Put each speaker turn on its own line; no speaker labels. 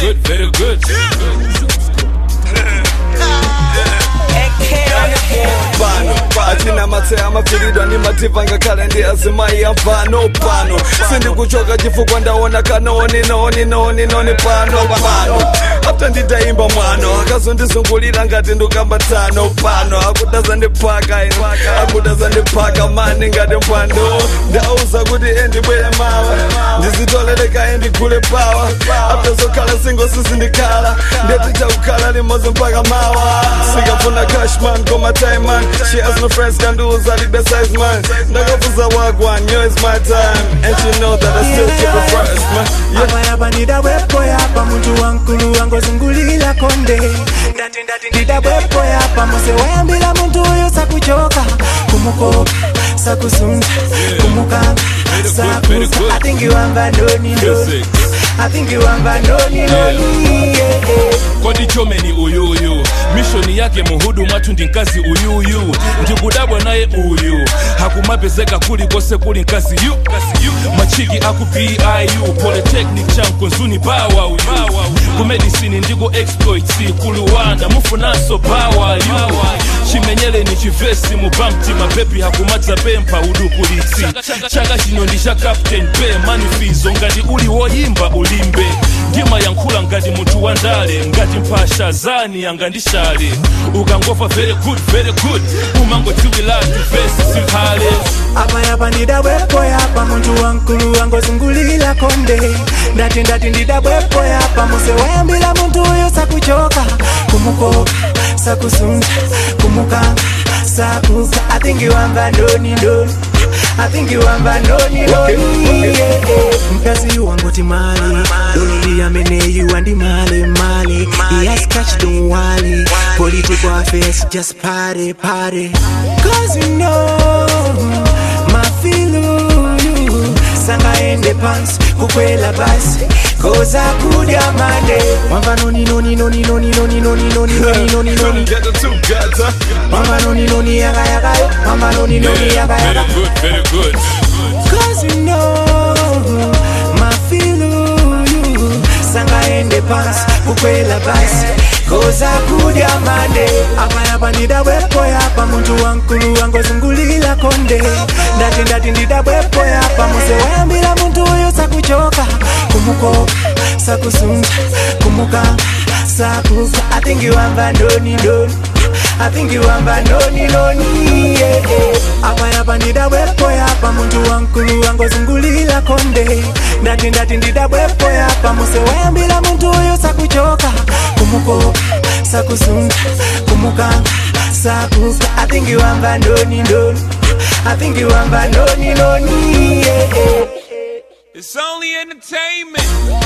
good, very good.
pano atina matse amafiridwa ndi mativa ngakhale ndi azimayi apano pano sindikuchoka chifukwa ndaona kanoni noni noni noni pano pano apta ndidayimba mwano akazondizungulira ngati ndukambatano pano akudaza ndiphaka ino akudaza ndiphaka mani ngati mpando ndauza kuti endibwere mawa ndizitoleleka endigule pawa apta zokhala singo sizindikhala ndeticha kukhala limodzi mpaka mawa sikafuna cashman koma time man she has no friends can do that the size man ndakafuza wagwan yo is my time and she know that I still keep it first man yeah.
abayaba ndidabwepo yapa muntu wankulu wangozungulila konde ndati ndati ndidabwepo yapa muse wayambila muntu uyu sakuchoka kumukoka sakusunza kumukanga sakuza atingiwamba ndoni ndoni atingiwamba ndoni ndoni yeah, yeah.
kodi chomeni uyuyu mishoni yake muhudu mwathu ndi mkazi uyuyu ndikudabwa naye uyu hakumapezeka kuli kose kuli mkazi yu machiki aku piu polytechnic chanko nzuni bawa uyu kumedisini ndiko exploits kuluwanda mufunanso bawa yu chimenyeleni chivesi mubamti mabebi hakumadza pempha udukulitsi chaka chino ndi cha captain pe manifizo ngati uli woyimba ulimbe ndimayankhula ngati munthu wandale ngati mphasha zani angandishale ukangova very good very good umangodziwilatu vesi silhale
abayaba ndidabwepo yapa muntu wankulu wangozungulila konde ndati ndati ndidabwepo yapa muse wayambila muntu uyu sakuchoka kumukoka sakusunza kumukanga sakuka atingiwamba ndoni ndoni atingiwamba ndoni ndoni yeah, yeah. mkazi wangoti mali dololi ameneyu andi male male he has catch don't worry political affairs just party party cause you know mafilu sangaende pansi kukwela basi koza kudya mande wamva noni noni noni noni noni noni noni noni noni noni
Get the two guys, huh?
wamva noni noni yaka yaka yo wamva noni noni yaka
very
yaka
good very good
cause you know mafilu sangaende pansi kukwela basi koza kudya mande abayaba ndidabwepo yapa muntu wankulu wangozungulila konde ndati ndati ndidabwepo yapa muse wayambila muntu uyu sakuchoka kumukoka sakusunza kumukanga sakuka atingiwamba ndoni ndoni atingiwamba ndoni ndoni yeah, yeah. abayaba ndidabwepo yapa muntu wankulu wangozungulila konde ndati ndati ndidabwepo yapa muse wayambila muntu uyu sakuchoka kumukoka sakusunza kumukanga sakuka atingiwamba ndoni ndoni atingiwamba ndoni ndoni yeah, yeah.
It's only entertainment.